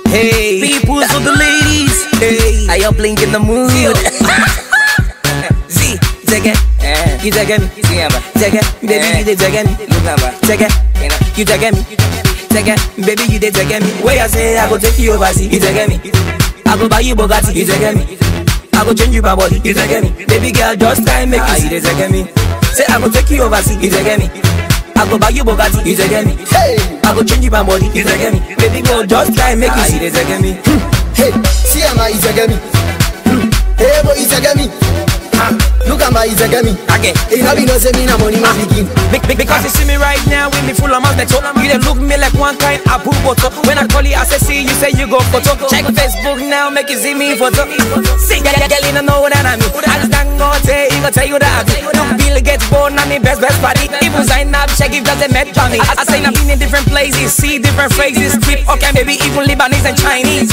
Hey, People for the ladies. hey, I am blink in the mood. Z, Zege, Eh, you Zege me. see aba. Zege, baby, Eh. you dey Zege me. Look aba. Zege, You know. you Zege me. Zege, baby, you dey Zege me. Where I say I go take you overseas, you Zege me. I go buy you Bugatti, you Zege me. I go change you my body, you Zege me. Baby girl, just try and make Ah, you you see. dey zege me. Say I go take you overseas, you Zege me. I go buy you Bugatti, you Zege me. Hey, I go change you my body, you Zege me. Baby girl, just try and make you Ah, you see. dey zege me. hey, see am I Izagami. Hey, boy, Izagami. Ah, Look at my Izagami. Again. You know, we know say me na money man begin. Be- be- because you see me right now with me full of mouth so You dey look me like one kind of boo photo When I call you I say see you say you go photo Check Facebook now make you see me photo See girl, girl you don't know that I'm me I just don't go say he go tell you that I be Look Bill Gates born on me best best party Even sign up check if they met Johnny I, I say I've been in different places See different phrases Keep okay maybe even Lebanese and Chinese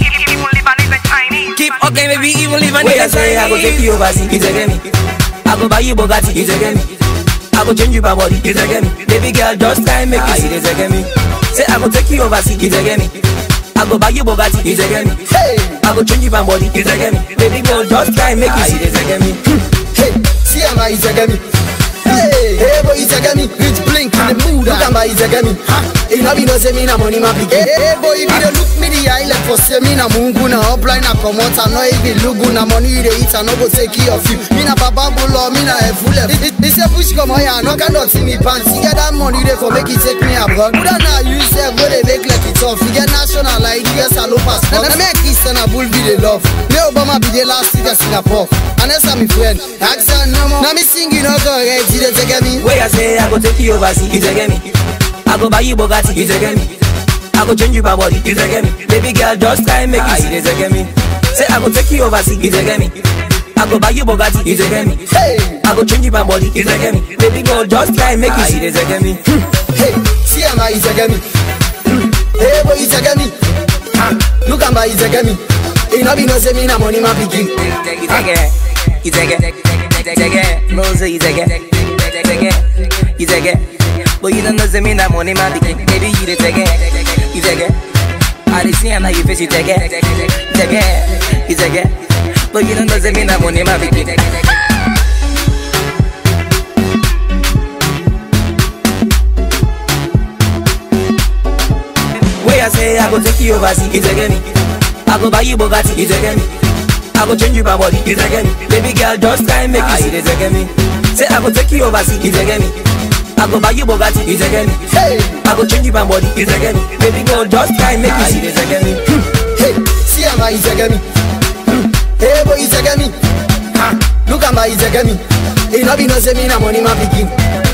Keep okay maybe even Lebanese Wait, I and say I go take Chinese you overseas. You zege me. I go buy you Bugatti You zege me. I go change you my body You zege me. Baby girl just try and make Ah, you you see dey zege me. Say I go take you overseas, You zege me. I go buy you Bugatti, You zege me. Hey, I go change you my body, You zege me. Baby girl, just try and make Ah, you you see. dey zege me. hey, see am I Izagami. Hey, hey, boy, Izagami. Rich blink in the mood. Look at my Izagami. You know, we know say me na money man begin. Hey, hey, boy, if you dey look me the eye like for say me na mungu na upline na comot I no even look good na money you dey eat I no go take care of you. Me na baba bulo, me na efule. This say push come on here, no cannot see me pants. You get that money dey for make it take me abroad. Buda na you sef go dey make like it tough. You get national like US and no passport. Na me Christian and bull be the love. Me Obama be the last city Singapore. And that's my friend. Ask her no more. Now me sing you no go red. You dey take me. Where I say I go take you overseas, You zege me. I go buy you Bugatti, You zege me. I go change you my body, You zege me. Baby girl, just try and make Ah, you you see. dey zege me. Say I go take you overseas, You zege me. I go buy you Bugatti, You zege me. Hey, I go change you my body, You zege me. Baby girl, just try and make you Ah, you see. dey zege me. hey, see am I Izagami. Hey, boy, Izagami. Ah, Look at my Izagami. You know, we know say me na money man begin. You zege. You zege. Zege. No say you zege. Zege. You zege. But you don't know say me na money man be. Baby you dey zege. You zege. I dey see am how you face you zege. Zege. You zege. But you don't know say me na money man be. Where I say I go take you overseas, You zege me. I go buy you Bugatti, You zege me. I go change you my body, You zege me. Baby girl, just try and make Ah, you you see. dey zege me. Say I go take you overseas, You zege me. I go buy you Bugatti, You zege me. Hey, I go change you my body, You zege me. Baby girl, just try and make Ah, you you see. dey zege me. hey, see am I Izagami. Hey, boy, Izagami. Ah, Look at my Izagami. You know, we know say me na money man begin.